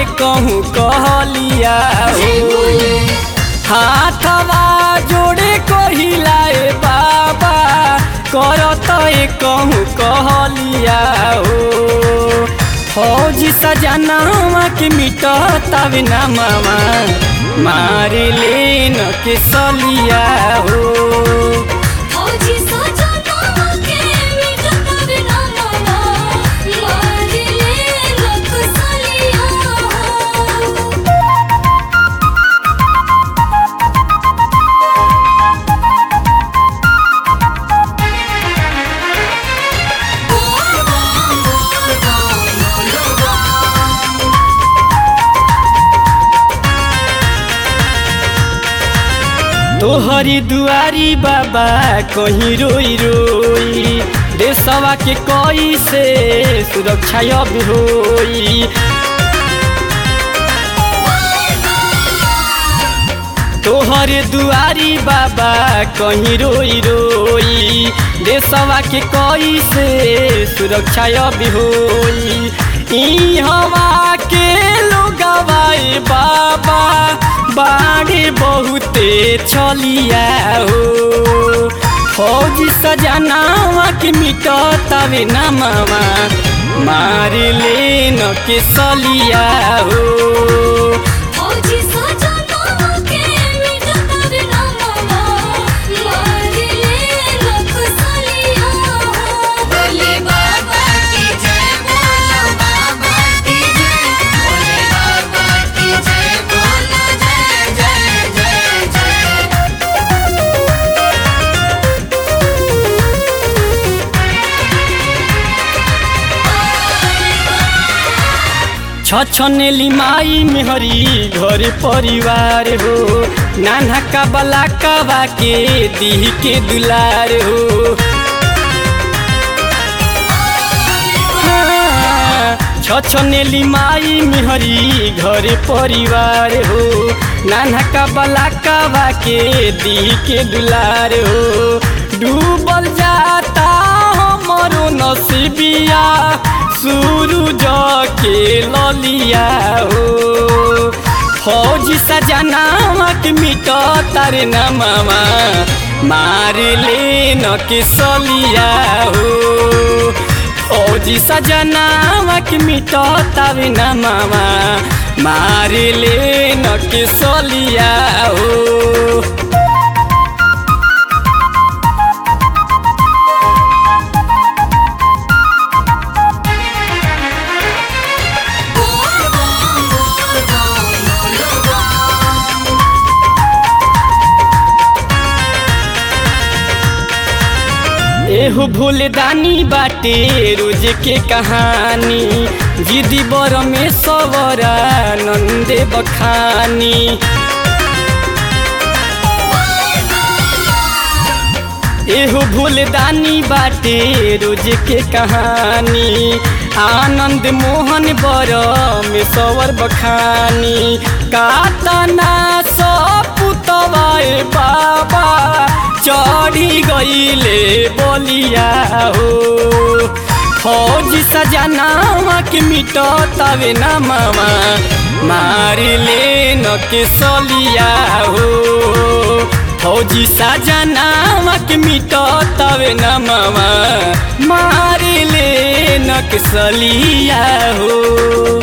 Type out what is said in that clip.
कहूँ कहलिया हो हाथवा जोड़े कहिलाए बाबा करत कहूँ कहलिया हो फौजी सजनावा के मिटतावे ना मामा मार लेन के सलिया हो फौजी सजनावा के मिटत बिना मामा मार ले लोक सलिया हो तोहरी दुआरी बाबा कहीं रोई रोई देशवा के कोई से सुरक्षा अब होई तोहरे दुआरी बाबा कहीं रोई रोई देशवा के कोई से सुरक्षा अब होई ई हवा के लोगवाए बाबा बाढ़े बहुते छलिया हो फौजी सजनावा के मिटतावे ना मामा मार लेन के सलिया हो फौजी सजनावा के मिटत बिना मामा मार ले लोक सलिया हो बोले बाबा की जय बोलो बाबा की जय बोले बाबा की जय बोलो जय जय जय जय छछनेली माई मेहरी घर परिवार हो नाना का बला कबा के दी के दुलार हो हाँ, छछनेली माई मेहरी घर परिवार हो नाना का बला कबा के दी के दुलार हो डूबल जाता हमरो नसीबिया सूरज के ललिया हो फौजी सजनावा के मिट तारे न मामा मार लेन के सलिया हो फौजी सजनावा के मिट तारे न मामा मार लेन के सलिया हो एहो भूलदानी बाटे रोज के कहानी जिदी बर में सवरा नंदे बखानी एहो भूलदानी बाटे रोज के कहानी आनंद मोहन बर में सवर बखानी कातना सपुतवाए बाबा चढ़ी गईले बोलिया हो फौजी सजनावा के मिट तवे न मामा मार लेन के सलिया हो फौजी सजनावा के मिट तवे न मामा मार लेन के सलिया हो